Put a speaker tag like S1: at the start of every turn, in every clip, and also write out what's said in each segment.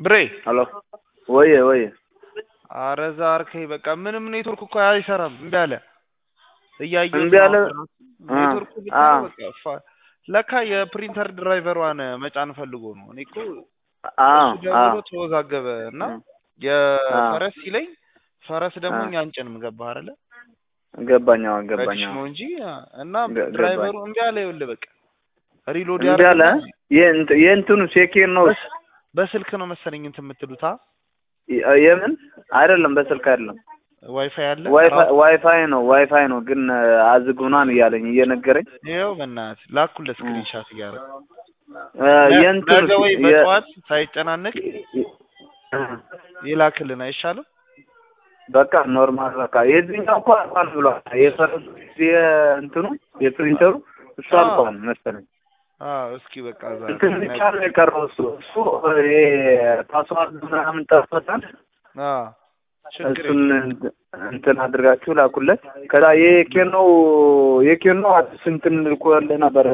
S1: ብሬ
S2: ሄሎ ወየ ወየ
S1: አረ ዛርከኝ በቃ ምንም ኔትወርክ እኮ አይሰራም እምቢ አለ እያየሁት
S2: እምቢ አለ?
S1: ነው።
S2: አ
S1: ኔትወርኩ ብቻ
S2: አ
S1: በቃ ፋ- ለካ የፕሪንተር ድራይቨሯን መጫን ፈልጎ ነው። እኔ እኮ
S2: አ
S1: እሱ
S2: አ
S1: ደውሎ ተወዛገበ እና
S2: አ
S1: የፈረስ ሲለኝ ፈረስ ደግሞ
S2: አ
S1: እኛ አንጭንም ገባህ አይደለ?
S2: ገባኝ አዎ ገባኝ
S1: በዲሽ
S2: አዎ
S1: ነው እንጂ እና
S2: ገ-
S1: ድራይቨሩ
S2: ገባኝ
S1: እምቢ አለ። ይኸውልህ በቃ ሪሎድ
S2: እምቢ አለ
S1: ያደርግና
S2: የእንት- የእንትኑ ሴኬር ነው
S1: በስ- በስልክ ነው መሰለኝ እንትን የምትሉት አ
S2: የ- የምን አይደለም በስልክ አይደለም
S1: ዋይፋይ አለ
S2: ዋይፋይ
S1: ራሱ
S2: ዋይፋይ ነው ዋይፋይ ነው ግን አዝጉናን እያለኝ እየነገረኝ
S1: ይኸው በእናትህ ላኩለት
S2: እ
S1: ስክሪንሻት እያደረግ
S2: እ የእንትኑ
S1: ነገ ወይ
S2: የ
S1: በጠዋት ሳይጨናነቅ
S2: የ- እ
S1: ይላክልን አይሻልም?
S2: በቃ ኖርማል በቃ የዚህኛው እኮ አልቋል ብሏል። የፈረሱ የእንትኑ የፕሪንተሩ እሱ
S1: አዎ
S2: አልቋል መሰለኝ።
S1: አዎ እስኪ በቃ ዛሬ
S2: እንትን ብቻ
S1: ነገ
S2: ነው የቀረው እሱ እሱ ይሄ ፓስዋርድ ምናምን ጠፍቶታል።
S1: አዎ ችግር
S2: እሱን
S1: የለም
S2: እንት- እንትን አድርጋችሁ ላኩለት። ከዛ የኬኖ የኬኖ አዲስ እንትን ልኮልህ ነበር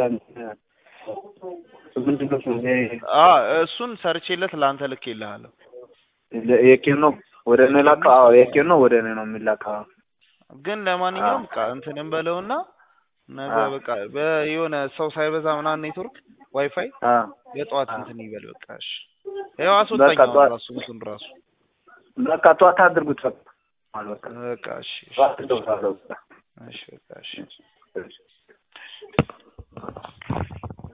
S2: ምንድን ነው ስሙ? ይሄ
S1: አ እሱን ሰርቼለት ለአንተ ልኬልሃለሁ።
S2: የኬኖ ወደ እኔ ላካ። አዎ የኬኖ ወደ እኔ ነው የሚላከው።
S1: ግን
S2: አዎ
S1: ለማንኛውም በቃ እንትንም በለውና ነገ
S2: አዎ
S1: በቃ በየሆነ ሰው ሳይበዛ ምናምን ኔትወርክ ዋይፋይ
S2: አዎ
S1: የጠዋት
S2: አዎ
S1: እንትን ይበል በቃ እሺ። ያው
S2: በቃ
S1: አስወጣኝ አሁን
S2: ጠዋት
S1: ራሱ እንትን ራሱ
S2: በቃ ጠዋት አድርጉት። በቃ በቃ
S1: በቃ እሺ እሺ
S2: ጠዋት
S1: እሺ
S2: እደውላለሁ።
S1: እሺ በቃ እሺ
S2: እሺ